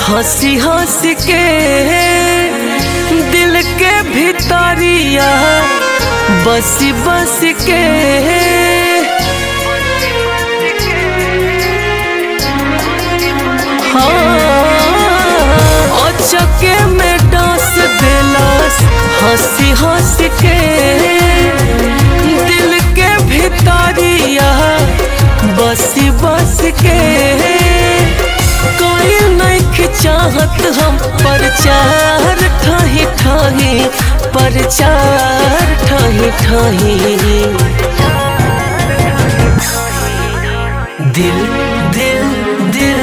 हंसी हंसी के दिल के भितरिया बसी बस के हाँ चके में डांस दिलास हंसी हंसी के दिल के भितरिया बसी बस के कोई नहीं चाहत हम प्रचार ठाही ठाही प्रचार ठाही ठाही दिल दिल दिल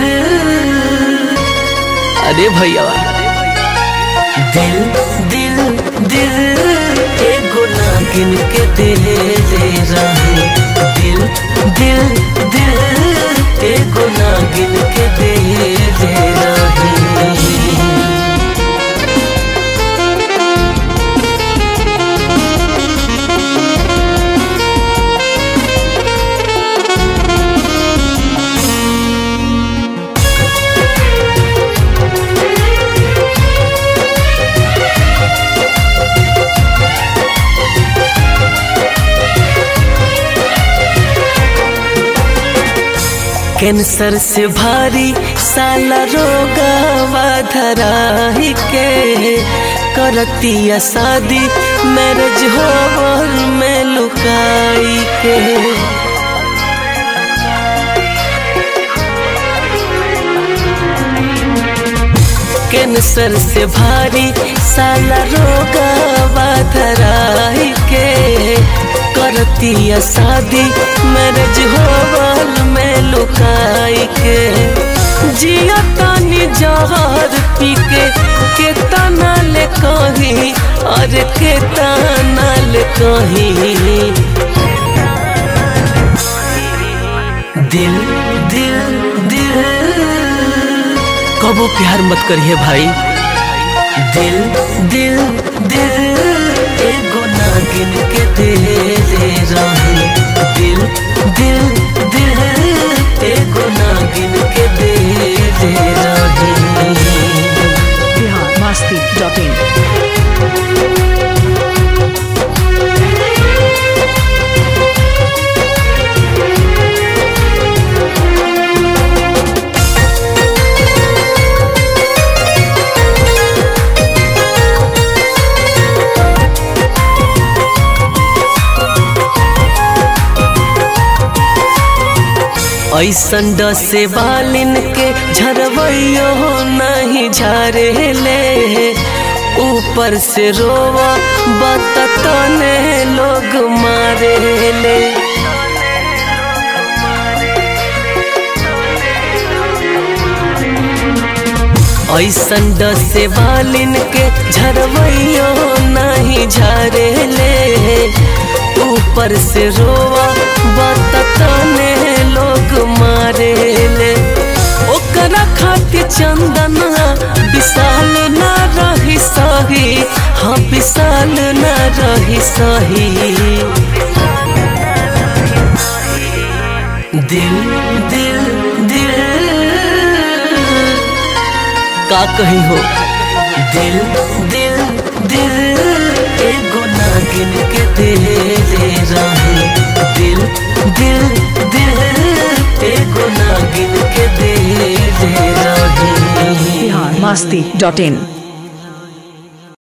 अरे भैया दिल दिल दिल एगो नागिन के दे दे रहे दिल दिल दिल एगो नागिन के दे दे रहे कैंसर से भारी साला रोगावा धराही के करतिया शादी मैरिज हॉल में लुकाई के कैंसर से भारी साला रोगावा धराही के करतिया शादी मैरिज हॉल में लुकाई के जिया तानी जहर पी के के तना ले कही और के तना ले कही दिल दिल दिल कबो प्यार मत करिए भाई दिल दिल दिल एगो नागिन के दे दे रहे दिल दिल दिल एगो नागिन के दे दे रहे बिहार मस्ती डॉट इन ऐसन डसे बालिन के झरवैयो नहीं झारे ले ऊपर से रोवा बतने लोग मारे ले ऐसन डसे बालिन के झरवैयो नहीं झारे ले ऊपर से रोवा बतने लोग मारे ले ओकरा खातिर चंदन विशाल ना रही सही हाँ विशाल ना रही सही दिल दिल दिल का कही हो दिल दिल दिल एगो नागिन के दे दे रहे दिल दिल दिल एगो नागिन के दे दे रहे बिहार मस्ती डॉट इन